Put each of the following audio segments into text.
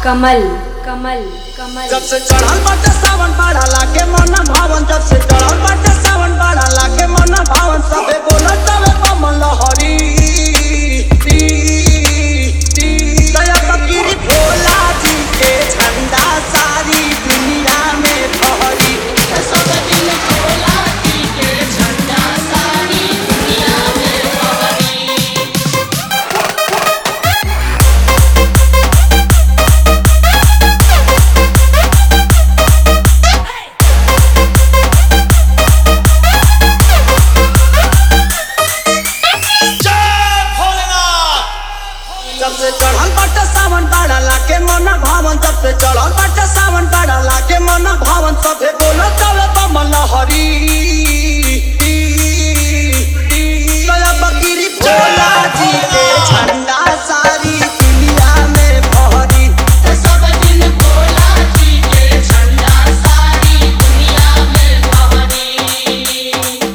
कमल कमल कमल जब से चढ़ल बाटे सावन बाड़ा लागे मन भावन जब से चढ़ल बाटे सावन बाड़ा लागे मन भावन सबे बोलत तवे कमल हरी दया फकीरी भोला जी के झंडा सारी दुनिया में फहरी सब दिन भोला जी के झंडा सारी दुनिया में फहरी जब से चढ़ल बाटे सावन बाड़ा लागे मन भावन जब से चढ़ल बाटे सावन बाड़ा लागे मन भावन सभे बोलो तवे कमल हरी दया बकीरी भोला जी के झंडा सारी दुनिया में फहरी सब दिन भोला जी के झंडा सारी दुनिया में फहरी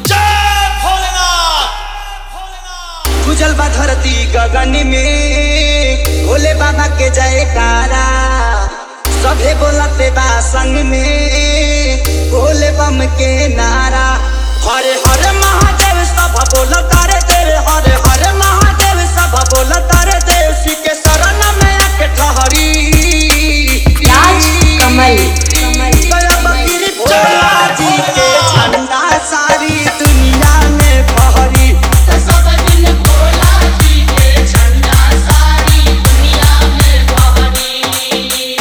गुजल बा धरती गगन में भोले बाबा के जयकारा सभे बोलते बा संग में भोले बम के नारा हरे हरे महादेव सब बोल तारे देव हरे हरे महादेव सब बोल तारे देव श्री के शरण में आके ठहरी राज कमल कमल दया बकीरी भोला जी के झंडा सारी दुनिया में फहरी सब दिन भोला जी के झंडा सारी दुनिया में फहरी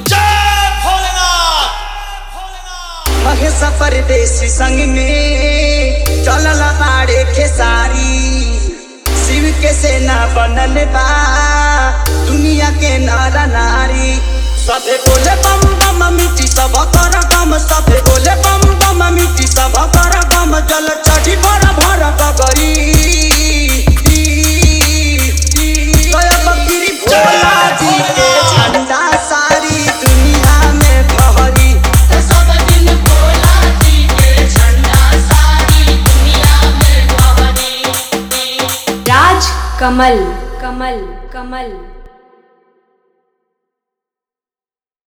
महेश परदेसी संग में चलल बाड़े खेसारी शिव के सेना बनल बा दुनिया के नर नारी सभे बोले बम बम मिट्टी सब कर गम सभे बोले बम बम मिट्टी सब कर गम जल चढ़ी भर भर गगरी गया बकरी भोला जी के झंडा सारी दुनिया में फहरी सब दिन भोला जी के झंडा सारी दुनिया में फहरी राज कमल कमल कमल